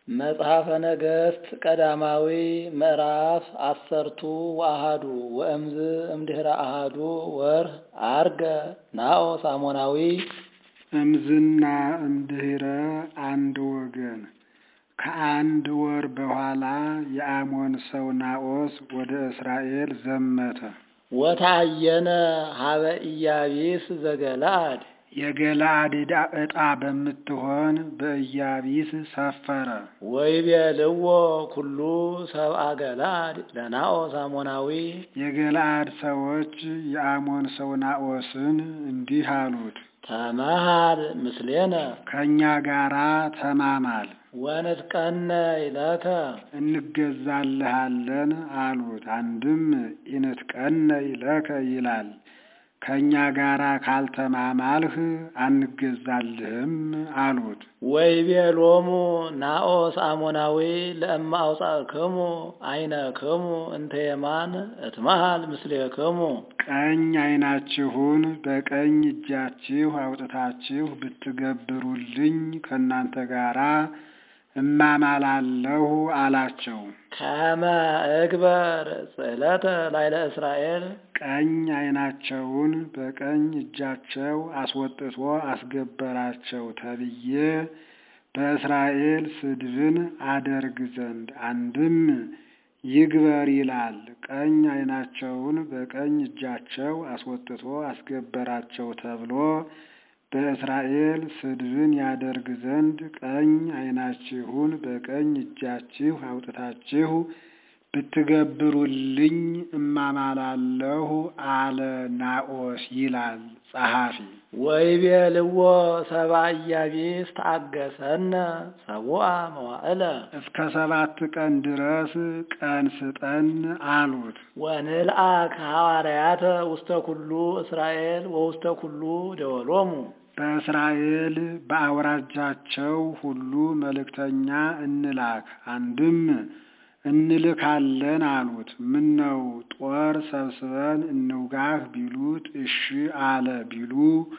መጽሐፈ ነገሥት ቀዳማዊ ምዕራፍ አሰርቱ ወአሃዱ ወእምዝ እምድኅረ አሃዱ ወርኅ ዐርገ ናዖስ አሞናዊ እምዝና እምድኅረ አንድ ወገን ከአንድ ወር በኋላ የአሞን ሰው ናዖስ ወደ እስራኤል ዘመተ። ወታየነ ሀበ ኢያቢስ ዘገለአድ የገለአድ ዕጣ በምትሆን በኢያቢስ ሰፈረ። ወይቤልዎ ኩሉ ሰብአ ገለአድ ለናዖስ አሞናዊ የገለአድ ሰዎች የአሞን ሰው ናዖስን እንዲህ አሉት፣ ተመሃር ምስሌነ ከእኛ ጋራ ተማማል ወንትቀነይ ለከ እንገዛልሃለን አሉት። አንድም ኢንትቀነይ ለከ ይላል። ከእኛ ጋራ ካልተማማልህ አንገዛልህም አሉት። ወይቤሎሙ ናዖስ አሞናዊ ለእማ አውጻእክሙ ዓይነክሙ እንተ የማን እትመሃል ምስሌክሙ ቀኝ ዓይናችሁን በቀኝ እጃችሁ አውጥታችሁ ብትገብሩልኝ ከእናንተ ጋራ እማማላለሁ አላቸው። ከመ እግበር ጽዕለተ ላይለ እስራኤል ቀኝ ዓይናቸውን በቀኝ እጃቸው አስወጥቶ አስገበራቸው ተብዬ በእስራኤል ስድብን አደርግ ዘንድ አንድም ይግበር ይላል። ቀኝ ዓይናቸውን በቀኝ እጃቸው አስወጥቶ አስገበራቸው ተብሎ በእስራኤል ስድብን ያደርግ ዘንድ ቀኝ ዓይናችሁን በቀኝ እጃችሁ አውጥታችሁ ብትገብሩልኝ እማማላለሁ አለ ናዖስ ይላል ጸሐፊ። ወይቤልዎ ሰብአ ኢያቢስ ተአገሰነ ሰቡአ መዋዕለ እስከ ሰባት ቀን ድረስ ቀን ስጠን አሉት። ወንልአክ ሐዋርያተ ውስተ ኩሉ እስራኤል ወውስተ ኩሉ ደወሎሙ በእስራኤል በአውራጃቸው ሁሉ መልእክተኛ እንላክ። አንድም እንልካለን አሉት። ምነው ጦር ሰብስበን እንውጋህ ቢሉት እሺ አለ ቢሉ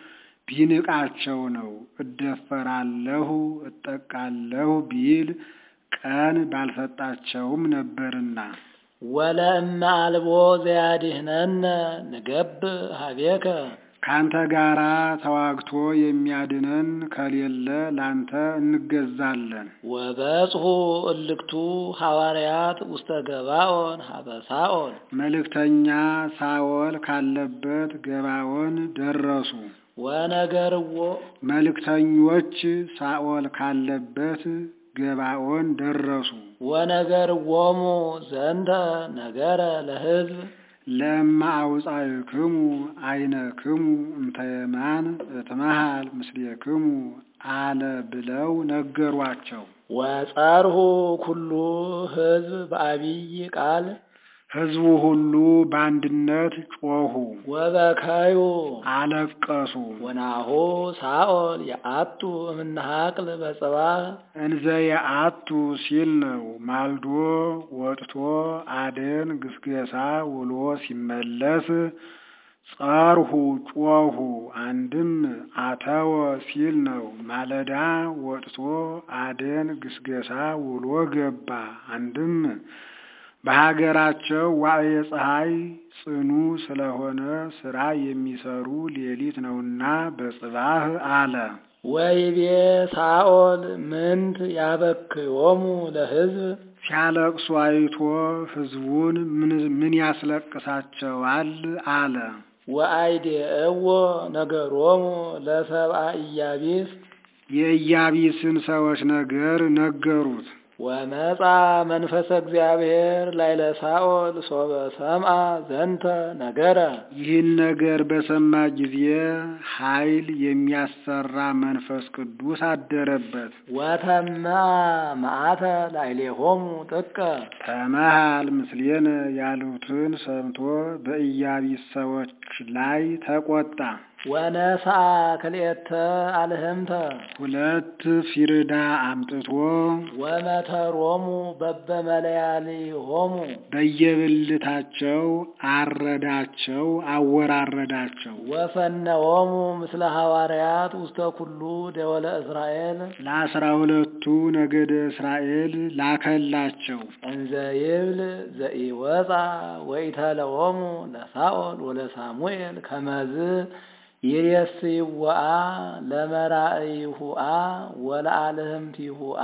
ቢንቃቸው ነው። እደፈራለሁ እጠቃለሁ ቢል ቀን ባልሰጣቸውም ነበርና። ወለእመ አልቦ ዘያድኅነነ ንገብ ሀቤከ ካንተ ጋራ ተዋግቶ የሚያድነን ከሌለ ላንተ እንገዛለን። ወበጽሑ እልክቱ ሐዋርያት ውስተ ገባኦን ሀበ ሳኦል መልእክተኛ ሳኦል ካለበት ገባኦን ደረሱ። ወነገርዎ መልእክተኞች ሳኦል ካለበት ገባኦን ደረሱ። ወነገርዎሙ ዘንተ ነገረ ለሕዝብ ለእማ አውጻእክሙ ዓይነክሙ እንተ የማን እትመሃል ምስሌክሙ አለ ብለው ነገሯቸው። ወጸርሁ ኩሉ ሕዝብ በአቢይ ቃል ሕዝቡ ሁሉ በአንድነት ጮኹ፣ ወበካዩ አለቀሱ። ወናሁ ሳኦል የአቱ እምነሃቅል በጽባህ እንዘ የአቱ ሲል ነው። ማልዶ ወጥቶ አደን ግስገሳ ውሎ ሲመለስ ጸርሁ ጮኹ። አንድም አተወ ሲል ነው። ማለዳ ወጥቶ አደን ግስገሳ ውሎ ገባ። አንድም በሀገራቸው ዋዕየ ፀሐይ ጽኑ ስለሆነ ስራ የሚሰሩ ሌሊት ነውና በጽባህ አለ። ወይቤ ሳኦል ምንት ያበክዮሙ ለሕዝብ ሲያለቅሱ አይቶ ሕዝቡን ምን ያስለቅሳቸዋል አለ። ወአይዴእዎ ነገሮሙ ለሰብአ ኢያቢስ የኢያቢስን ሰዎች ነገር ነገሩት። ወመጻ መንፈሰ እግዚአብሔር ላይለ ሳኦል ሶበ ሰምአ ዘንተ ነገረ ይህን ነገር በሰማ ጊዜ ኃይል የሚያሰራ መንፈስ ቅዱስ አደረበት። ወተመአ መዓተ ላዕሌሆሙ ጥቀ ተመሃል ምስሌነ ያሉትን ሰምቶ በኢያቢስ ሰዎች ላይ ተቆጣ። ወነስአ ክልኤተ አልህምተ ሁለት ፊርዳ አምጥቶ ወመተሮሙ በበመለያሊሆሙ በየብልታቸው አረዳቸው፣ አወራረዳቸው። ወፈነዎሙ ምስለ ሐዋርያት ውስተ ኩሉ ደወለ እስራኤል ለአስራ ሁለቱ ነገደ እስራኤል ላከላቸው። እንዘ ይብል ዘኢወፃ ወኢተለዎሙ ለሳኦል ወለሳሙኤል ከመዝ ይሬስይወአ ለመራእይሁአ ወለአልህምቲሁአ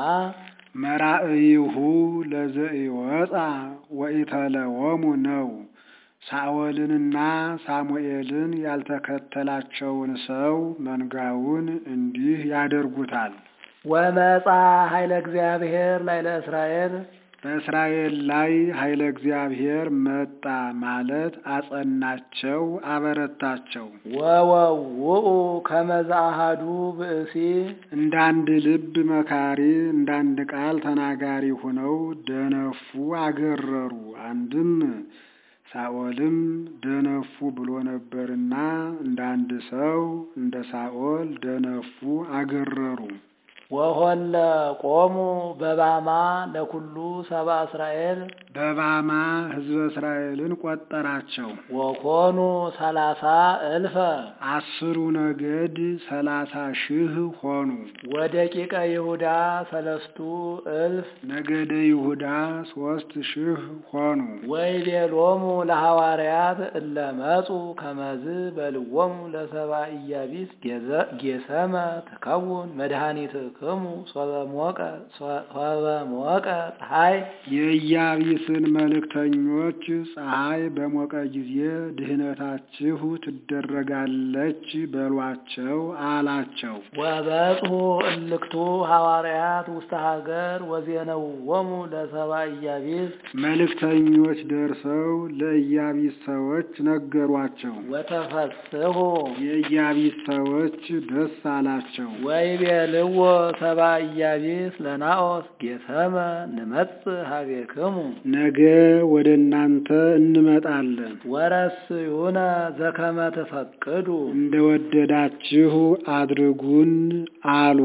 መራእይሁ ለዘኢወፃ ወኢተለዎሙ ነው። ሳኦልንና ሳሙኤልን ያልተከተላቸውን ሰው መንጋውን እንዲህ ያደርጉታል። ወመጻ ኃይለ እግዚአብሔር ላይ ለእስራኤል በእስራኤል ላይ ኃይለ እግዚአብሔር መጣ ማለት አጸናቸው፣ አበረታቸው። ወወውኡ ከመዛ አሐዱ ብእሲ እንዳንድ ልብ መካሪ፣ እንዳንድ ቃል ተናጋሪ ሆነው ደነፉ፣ አገረሩ። አንድም ሳኦልም ደነፉ ብሎ ነበርና እንዳንድ ሰው እንደ ሳኦል ደነፉ፣ አገረሩ። ወሆለ ቆሙ በባማ ለኩሉ ሰባ እስራኤል በባማ ሕዝበ እስራኤልን ቆጠራቸው። ወኮኑ ሰላሳ እልፈ አስሩ ነገድ ሰላሳ ሺህ ሆኑ። ወደቂቀ ይሁዳ ሰለስቱ እልፍ ነገደ ይሁዳ ሶስት ሺህ ሆኑ። ወይቤሎሙ ለሐዋርያት እለ መጹ ከመዝ በልዎሙ ለሰባ ኢያቢስ ጌሰመ ትከውን መድኃኒትክሙ ሶበ ሞቀ ሶበ ሞቀ ፀሐይ የኢያቢስን መልእክተኞች ፀሐይ በሞቀ ጊዜ ድህነታችሁ ትደረጋለች በሏቸው አላቸው። ወበጽሑ እልክቱ ሐዋርያት ውስተ ሀገር ወዜነውዎሙ ለሰባ ኢያቢስ መልእክተኞች ደርሰው ለኢያቢስ ሰዎች ነገሯቸው። ወተፈስሑ የኢያቢስ ሰዎች ደስ አላቸው። ወይቤልዎ ሰባ ኢያቢስ ለናኦስ ጌሰመ ንመጽእ ሀቤክሙ ነገ ወደ እናንተ እንመጣለን ወረስዩነ ዘከመ ትፈቅዱ እንደወደዳችሁ አድርጉን አሉ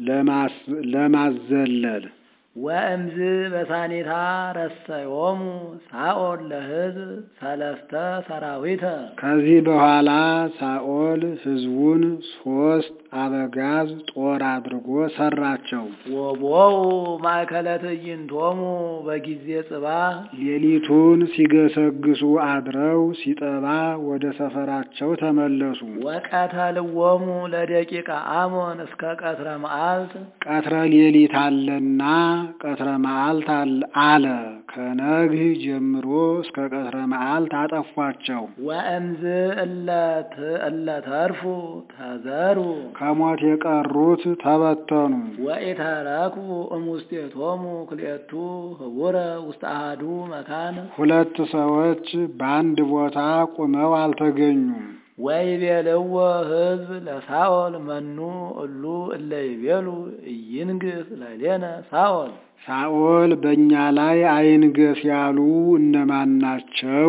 ለማዘለል። ወእምዝ በሳኒታ ረሰዮሙ ሳኦል ለሕዝብ ሰለስተ ሰራዊተ ከዚህ በኋላ ሳኦል ሕዝቡን ሶስት አበጋዝ ጦር አድርጎ ሰራቸው። ወቦው ማእከለ ትዕይንቶሙ በጊዜ ጽባህ ሌሊቱን ሲገሰግሱ አድረው ሲጠባ ወደ ሰፈራቸው ተመለሱ። ወቀተልዎሙ ለደቂቀ አሞን እስከ ቀትረ መዓልት ቀትረ ሌሊት አለና ቀትረ መዓልት አለ። ከነግህ ጀምሮ እስከ ቀትረ መዓልት አጠፏቸው። ወእምዝ እለ ተርፉ ተዘሩ ከሞት የቀሩት ተበተኑ። ወኢተረኩ እሙስቴቶሙ ክልኤቱ ህቡረ ውስተ አሐዱ መካን ሁለት ሰዎች በአንድ ቦታ ቁመው አልተገኙም። ወይቤልዎ ሕዝብ ለሳኦል መኑ እሉ እለ ይቤሉ ኢይንግስ ለሌነ ሳኦል ሳኦል በእኛ ላይ አይንገስ ያሉ እነማን ናቸው?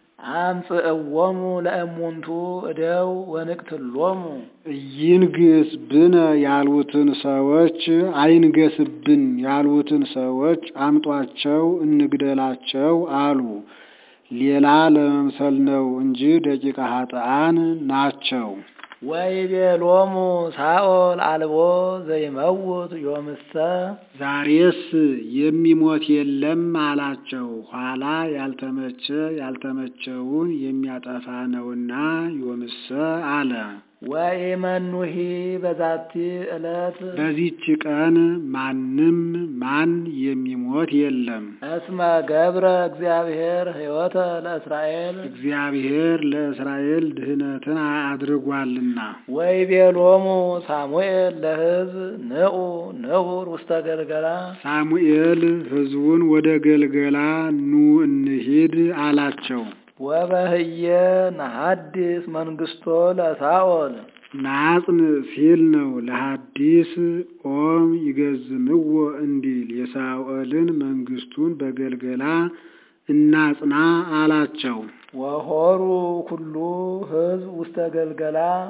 አምጽእዎሙ ለእሙንቱ እደው ወንቅትሎሙ ኢይንግስ ብነ ያሉትን ሰዎች አይንገስብን ያሉትን ሰዎች አምጧቸው እንግደላቸው አሉ። ሌላ ለመምሰል ነው እንጂ ደቂቀ ኃጥአን ናቸው። ወይቤሎሙ ሳኦል አልቦ ዘይመውት ዮምሰ ዛሬስ የሚሞት የለም አላቸው። ኋላ ያልተመቸ ያልተመቸውን የሚያጠፋ ነውና ዮምሰ አለ። ወኢመኑሂ በዛቲ ዕለት በዚች ቀን ማንም ማን የሚሞት የለም። እስመ ገብረ እግዚአብሔር ሕይወተ ለእስራኤል እግዚአብሔር ለእስራኤል ድህነትን አድርጓልና። ወይቤሎሙ ሳሙኤል ለሕዝብ ንዑ ንሁር ውስተ ገልገላ ሳሙኤል ሕዝቡን ወደ ገልገላ ኑ እንሂድ አላቸው። ወበህየ ነሐድስ መንግስቶ ለሳኦል ናጽን ሲል ነው። ለሐዲስ ኦም ይገዝምዎ እንዲል የሳኦልን መንግስቱን በገልገላ እናጽና አላቸው። ወሆሩ ኩሉ ሕዝብ ውስተ ገልገላ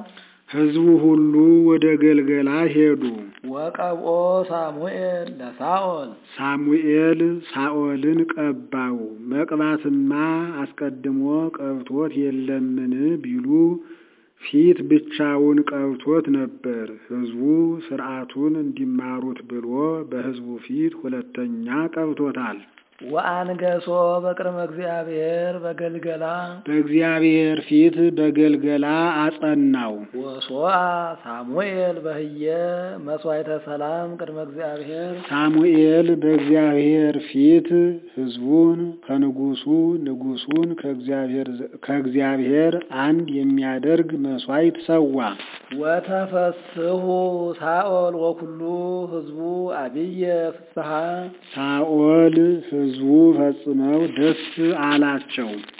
ሕዝቡ ሁሉ ወደ ገልገላ ሄዱ። ወቀብኦ ሳሙኤል ለሳኦል ሳሙኤል ሳኦልን ቀባው። መቅባትማ አስቀድሞ ቀብቶት የለምን ቢሉ ፊት ብቻውን ቀብቶት ነበር። ሕዝቡ ሥርዓቱን እንዲማሩት ብሎ በሕዝቡ ፊት ሁለተኛ ቀብቶታል። ወአንገሶ በቅድመ እግዚአብሔር በገልገላ በእግዚአብሔር ፊት በገልገላ አጸናው። ወሶአ ሳሙኤል በህየ መስዋዕተ ሰላም ቅድመ እግዚአብሔር ሳሙኤል በእግዚአብሔር ፊት ሕዝቡን ከንጉሱ ንጉሱን ከእግዚአብሔር አንድ የሚያደርግ መስዋዕት ሰዋ። ወተፈስሑ ሳኦል ወኩሉ ህዝቡ አብየ ፍስሐ ሳኦል ሕዝቡ ፈጽመው ደስ አላቸው።